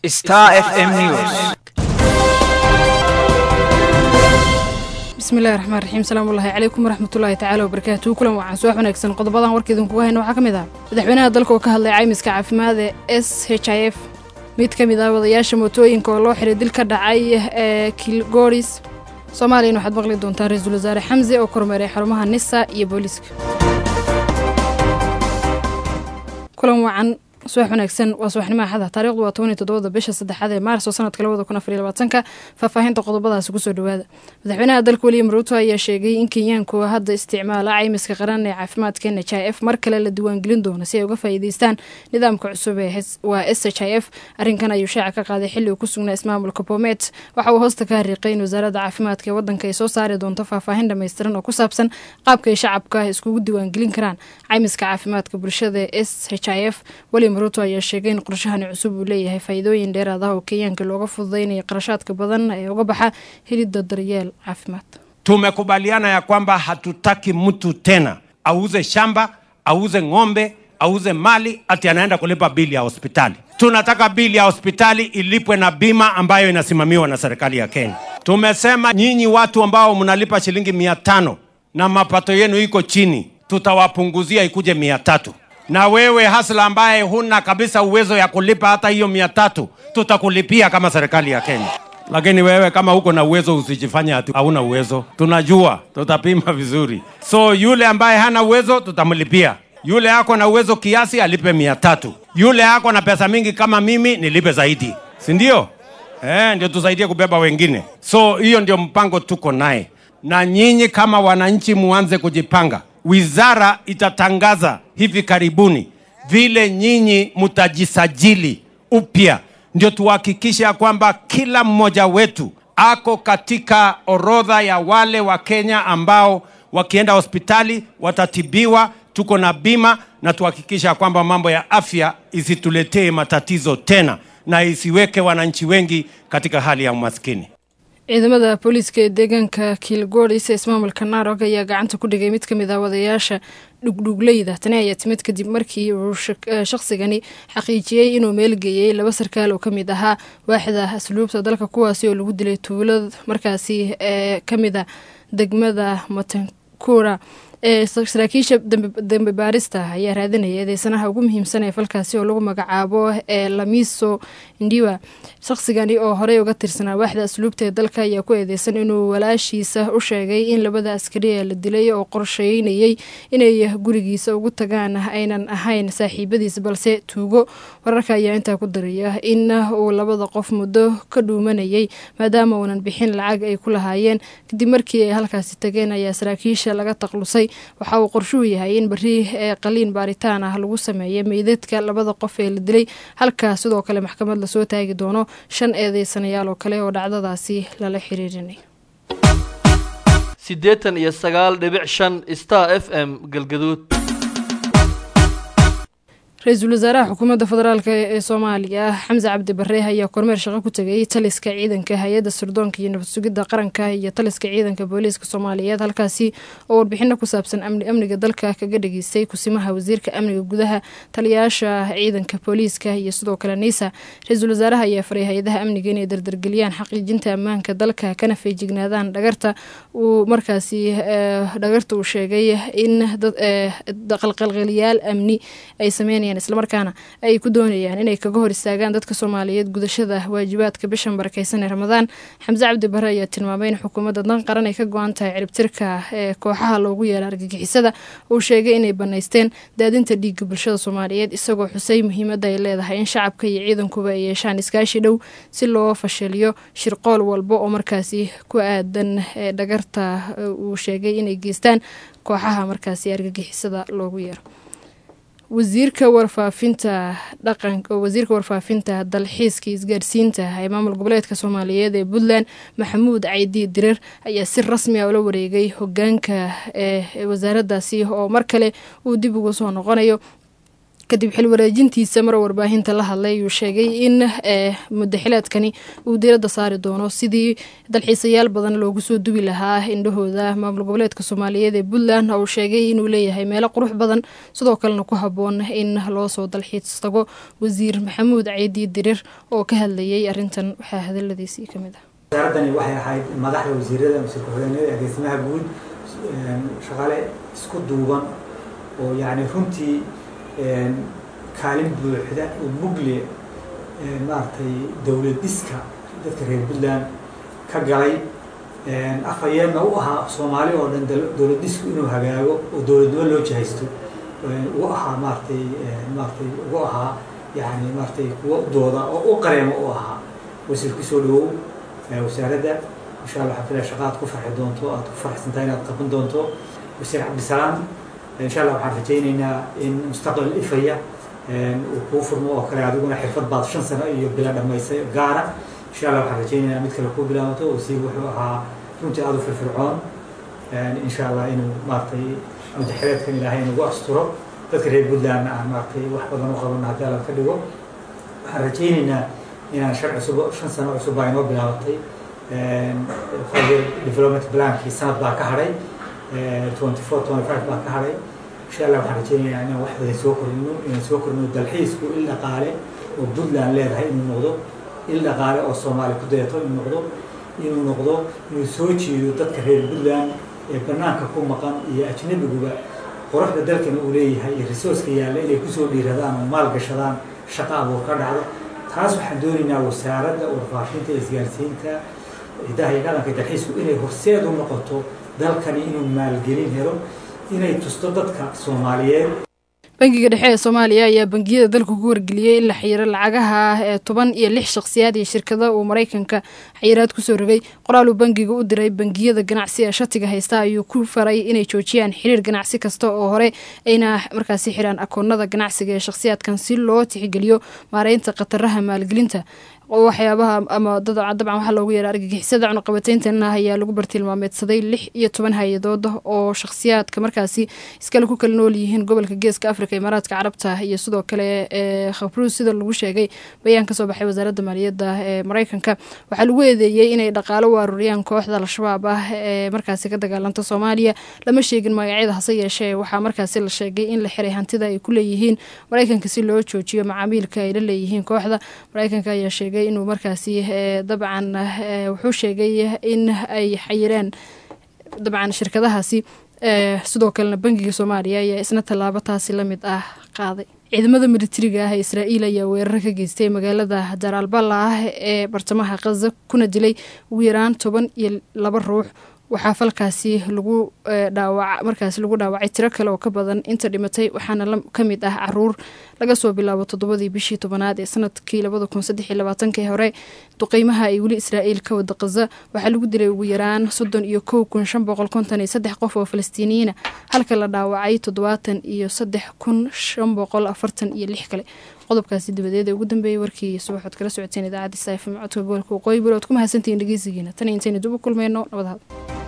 Star FM News. bismillahi raxmaan raxiim salaamullahi calaykum waraxmatullaahi tacaala wabarakaatuhu kulan wacan subax wanaagsan qodobadan warka idinkuga hayna waxaa ka mid ah madaxweynaha dalka oo ka hadlay caymiska caafimaad ee s h i f mid ka mid ah wadayaasha mootooyinka oo loo xiray dil ka dhacay ee kilgoris soomaaliyana waxaad maqli doontaan ra-iisul wasaare xamse oo kormeeray xarumaha nisa iyo booliiska kulan wacan subax wanaagsan waa subaxnimo axada taarikhdu waa toban iyo toddobada bisha saddexaad ee maarso sanadka labada kun afar iyo labaatanka faahfaahinta qodobadaasi kusoo dhowaada madaxweynaha dalka william ruuto ayaa sheegay in kenyaanku hadda isticmaala caymiska qaran ee caafimaadka n h i f mar kale la diiwaangelin doono si ay uga faa'iideystaan nidaamka cusub ee waa s h i f arrinkan ayuu shaaca ka qaaday xilli uu ku sugnaa ismaamulka bomet waxa uu hoosta ka hariiqay in wasaaradda caafimaadka ee waddanka ay soo saari doonto faahfaahin dhammaystiran oo ku saabsan qaabka ay shacabka iskugu diiwaangelin karaan caymiska caafimaadka bulshada ee s h i f ruto ayaa sheegay in qorshahani cusub uu leeyahay faa'iidooyin dheeraad ah oo kenyaanka looga fududaynaya qarashaadka badan ee uga baxa helidda daryeel caafimaad Tumekubaliana ya kwamba hatutaki mtu tena auze shamba, auze ng'ombe, auze mali ati anaenda kulipa bili ya hospitali. Tunataka bili ya hospitali ilipwe na bima ambayo inasimamiwa na serikali ya Kenya. Tumesema nyinyi watu ambao mnalipa shilingi mia tano na mapato yenu iko chini, tutawapunguzia ikuje mia tatu na wewe hasla ambaye huna kabisa uwezo ya kulipa hata hiyo mia tatu tutakulipia kama serikali ya Kenya. Lakini wewe kama uko na uwezo usijifanye ati hauna uwezo, tunajua tutapima vizuri. So yule ambaye hana uwezo tutamlipia, yule ako na uwezo kiasi alipe mia tatu, yule ako na pesa mingi kama mimi nilipe zaidi, si ndio? Eh, ndio tusaidie kubeba wengine. So hiyo ndio mpango tuko naye, na nyinyi kama wananchi muanze kujipanga wizara itatangaza hivi karibuni vile nyinyi mtajisajili upya, ndio tuhakikishe ya kwamba kila mmoja wetu ako katika orodha ya wale wa Kenya ambao wakienda hospitali watatibiwa, tuko na bima, na tuhakikishe ya kwamba mambo ya afya isituletee matatizo tena na isiweke wananchi wengi katika hali ya umaskini. ciidamada booliiska ee deegaanka kilgoris ee ismaamulka narog ayaa gacanta ku dhigay mid ka mid ah wadayaasha dhugdhugleyda tani ayaa timid kadib markii uu shaqsigani xaqiijiyey inuu meelgeeyey laba sarkaal oo ka mid ahaa waaxda asluubta dalka kuwaasi oo lagu dilay tuulad markaasi ee ka mid a degmada matankura ee saraakiisha dambe baarista ayaa raadinaya eedeysanaha ugu muhiimsan ee falkaasi oo lagu magacaabo ee lamiso ndiwa shaqsigani oo horey uga tirsanaa waaxda asluubta ee dalka ayaa ku eedeysan inuu walaashiisa u sheegay in labada askari ee la dilay oo qorsheynayey inay gurigiisa ugu tagaan aynan ahayn saaxiibadiis balse tuugo wararka ayaa intaa ku daraya in uu labada qof muddo ka dhuumanayay maadaama uunan bixin lacag ay ku lahaayeen kadib markii ay halkaasi tageen ayaa saraakiisha laga taqlusay waxa uu qorshuhu yahay in beri ee qaliin baaritaan ah lagu sameeya meydadka labada qof ee la dilay halkaa sidoo kale maxkamad lasoo taagi doono shan eedeysanayaal oo kale oo dhacdadaasi lala xiriirinay siddeetan iyo sagaal dhibic shan star f m galgaduud ra-iisul wasaaraha xukuumadda federaalk ee soomaaliya xamse cabdi bare ayaa kormeer shaqo ku tegay taliska ciidanka hay-adda sirdoonka iyo nabad sugidda qaranka iyo taliska ciidanka booliiska soomaaliyeed halkaasi oo warbixino ku saabsan amniga dalka kaga dhageystay kusimaha wasiirka amniga gudaha taliyayaasha ciidanka booliiska iyo sidoo kale niisa ra-iisul wasaaraha ayaa faray hay-adaha amniga inay dardargeliyaan xaqiijinta ammaanka dalka kana feejignaadaan dhagarta uu markaasi dhagarta uu sheegay in qalqalqaliyaal amni ay sameynayaan islamarkaana ay ku doonayaan inay kaga hor istaagaan dadka soomaaliyeed gudashada waajibaadka bishan barakeysan ee ramadaan xamse cabdi bare ayaa tilmaamay in xukuumadda dan qaran ay ka go-an tahay ciribtirka ee kooxaha loogu yeera argagixisada uu sheegay inay banaysteen daadinta dhiigga bulshada soomaaliyeed isagoo xusay muhiimadda ay leedahay in shacabka iyo ciidankuba ay yeeshaan iskaashi dhow si loo fashiliyo shirqool walba oo markaasi ku aadan dhagarta uu sheegay inay geystaan kooxaha markaasi argagixisada loogu yeero wasiirka warfaafinta dhaqanka wasiirka warfaafinta dalxiiska isgaarsiinta ee maamul goboleedka soomaaliyeed ee puntland maxamuud caydi dirir ayaa si rasmi ah ula wareegay hogaanka ee wasaaraddaasi oo mar kale uu dib ugu soo noqonayo kadib xil wareejintiisa mar warbaahinta la hadlay ayuu sheegay in mudaxileedkani uu diiradda saari doono sidii dalxiisayaal badan loogu soo dubi lahaa indhahooda maamul goboleedka soomaaliyeed ee puntland uu sheegay inuu leeyahay meelo qurux badan sidoo kalena ku haboon in loo soo dalxiis tago wasiir maxamuud ceydi dirir oo ka hadlayay arintan waxaa hadaladiisii kamid ah wasaaradani waxay ahayd madaxda wasiirada wasiir ku-xigeenada agaasimaha guud shaqaale isku duuban oo yacni runtii kaalin buuxda oo mugle maaragtay dowlad dhiska dadka reer puntland ka galay afhayeenna u ahaa soomaali oo dhan dowlad dhisku inuu hagaago oo dowladnimo loo jahaysto u ahaa maaratay maaratay ugu ahaa yani maaratay kuwa dooda oo u qareemo u ahaa wasiir kusoo dhawow wasaaradda insha allah waxaan filaya shaqa aad ku farxi doonto aad ku farxsantahay inaad qaban doonto wasiir cabdisalaam insha allah waxaan rajaynaynaa in mustaqbal ifaya uu kuu furmo oo kale adiguna xirfad baad shan sano iyo bila dhamaysay gaara insha allah waxaan rajaynaynaa mid kale kuu bilaabato wasiir wuxuu ahaa runtii aada u firfircoon insha allah inuu maaratay mudaxireedkan ilaahay nagu asturo dadka reer puntland aan maaratay wax badan u qabano haddii alla ka dhigo waxaan rajaynaynaa inaan shan cusub shan sano cusub baa inoo bilaabatay development plankii sanad baa ka hadhay twenty four twenty five baa ka hadhay insha allah waxaan rajaynayaa inaan wax badan soo korino inaan soo korino dalxiisku il dhaqaale oo puntland leedahay inuu noqdo il dhaqaale oo soomaali ku dayato inuu noqdo inuu noqdo inuu soo jeedo dadka reer puntland ee banaanka ku maqan iyo ajnabiguba quruxda dalkan uu leeyahay iyo resourceka yaalla inay kusoo dhiiradaan oo maal gashadaan shaqa abuur ka dhacdo taas waxaan doonaynaa wasaaradda warfaafinta isgaarsiinta hidaha iyo dhaqanka dalxiisku inay horseed u noqoto dalkani inuu maalgelin helo inay tusto dadka soomaaliyeed bangiga dhexe ee soomaaliya ayaa bangiyada dalka ku wargeliyey in la xiyiro lacagaha ee toban iyo lix shakhsiyaad iyo shirkada uu maraykanka xayiraad kusoo rogay qoraal uu bangiga u diray bangiyada ganacsi ee shatiga haysta ayuu ku faray inay joojiyaan xiriir ganacsi kasta oo hore ayna markaasi xiraan akoonada ganacsiga ee shakhsiyaadkan si loo tixgeliyo maareynta khataraha maalgelinta waxyaabaha ama dabcan waxaa loogu yeera argagixisada cunuqabateyntan ayaa lagu bartilmaameedsaday lix iyo toban hay-adood oo shakhsiyaadka markaasi iskale ku kala nool yihiin gobolka geeska afrika imaaraadka carabta iyo sidoo kale khabruus sida lagu sheegay bayaan kasoo baxay wasaaradda maaliyadda ee mareykanka waxaa lagu eedeeyey inay dhaqaalo u aruuriyaan kooxda al-shabaab ah ee markaasi ka dagaalanta soomaaliya lama sheegin magacyada hase yeeshee waxaa markaasi la sheegay in la xiray hantida ay ku leeyihiin mareykanka si loo joojiyo macaamiilka ay la leeyihiin kooxda mareykanka ayaa sheegay inuu markaasi dabcan wuxuu sheegay in ay xayireen dabcan shirkadahaasi sidoo kalena bangiga soomaaliya ayaa isna tallaabo taasi la mid ah qaaday ciidamada militariga ah ee israa'iil ayaa weeraro ka geystay magaalada jaraalballa ah ee bartamaha khaza kuna dilay ugu yaraan toban iyo laba ruux waxaa falkaasi lagu dhaawac markaasi lagu dhaawacay tiro kale oo ka badan inta dhimatay waxaana ka mid ah caruur laga soo bilaabo toddobadii bishii tobanaad ee sanadkii labada kun saddex iyo labaatankii hore duqeymaha ay weli israa'iil ka wada qaza waxaa lagu dilay ugu yaraan soddon iyo kow kun shan boqol konton iyo saddex qof oo falastiiniyiina halka la dhaawacay toddobaatan iyo saddex kun shan boqol afartan iyo lix kale qodobkaasi dabadeed ee ugu dambeeyay warkii subaxood kala socoteen idaacadda saifim codka gobolka waqooyi bari ood ku mahadsantihiin dhegeysigiina tan intaynu dib u kulmayno nabad had